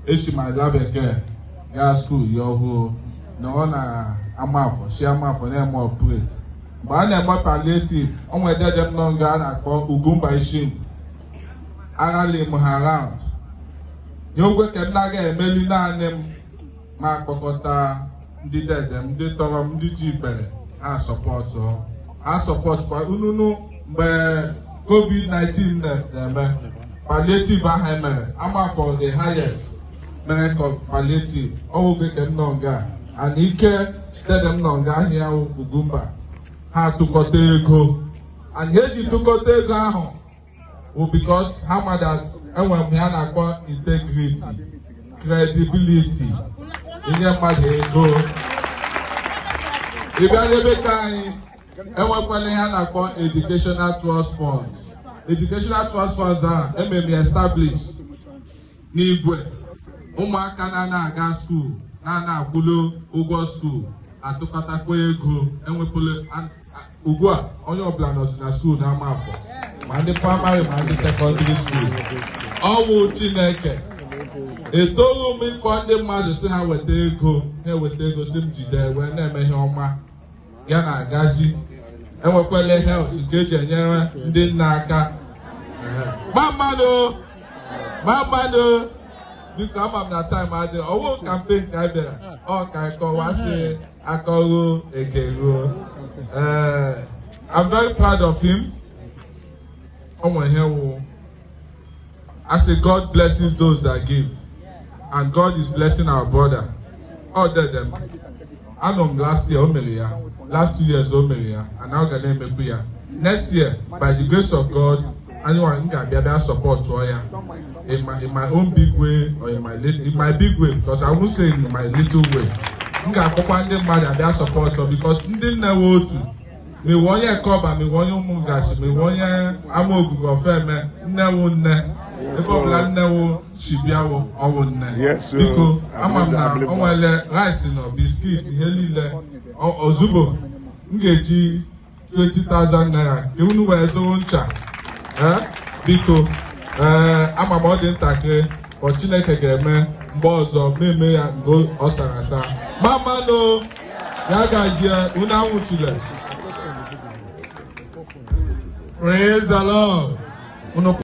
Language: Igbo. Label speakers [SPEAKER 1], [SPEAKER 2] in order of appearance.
[SPEAKER 1] echi ma ga bekee gaa skuul ya ọhụụ na ọ na-ama afọ shi ama afọ na-eme ọpret mgbe a na-eme paliativ o nwere dede m nọ nga a na-akpọ ugwumba ishim aghalim ha raund nye ogwe ka m na-aga emeli naanị m ma kpọkọta ndị dede m ndị tọrọ m ndị ji ibere ha sọpọtụ ha sọpọtụ ununu mgbe covid-19 na-eme palliative ahụ emere amafọ the highest mere ka palliative ọwụgo ke m nọ nga ana ike dede m nọ nga ahịa ugwumba ha tụkọta ego and eji tụkọta ego ahụ bụ because ha ma that enwere m ya na-akpọ integrity credibility inye mmadụ ego ị bịa n'ebe ka anyị enwekwala ihe a na-akpọ educational trust funds educational trust funds ahụ emere establish n'igwe ụmụaka na-ana aga skuul na-ana akwụlo ụgwọ skuul atụkọtakwa ego enwepụla ugbu a onye ọbụla nọzi na skuul n'ama afọ ma ndị praịmarị ma ndị sekọndịrị skuul ọwụ chineke etoghị m ịkọ ndị mmadụ si ha weta ego ha eweta ego si m jide wee na-eme ihe ọma ya na agazi enwekwala helt nke eji enyere ndị nna aka ma mmadụ ma mmadụ biko ama m na taịm adị ọwụ kampen ka anyị bịara ọ ka anyị kọwasị akọrụ ekeruo ee I'm very proud of him ọ nwere ihe wụ I say God blesses those that give and God is blessing our brother ọ dede m anọ m last year o mere ya last two years o mere ya and ọ ga na-emekwu ya next year by the grace of God anyị nwa m ga-abịa bịa support ya in my, in my own big way or in my, in my big way because I won't say in my little way m ga-akpọkwa ndị mmadụ abịa support ọ because ndị nne we otu mewe onye kọba mewe onye ụmụ ngachi mewe onye ama ogugu ofeme nnewu nne ebe ọbụla nnewu chibiawo ọwụ nne biko ama m na o nwere rice nọ biskit ihe niile ozugbo m ga-eji 20,000 naira ka unu wee zụrụ ncha biko ee ama m ọ dị ntakịrị ọ chineke ga-eme mgbe ọzọ mmemme ya ngo ọ sara asa mamanụ ya gazie unu anwụchile
[SPEAKER 2] Praise the Lord.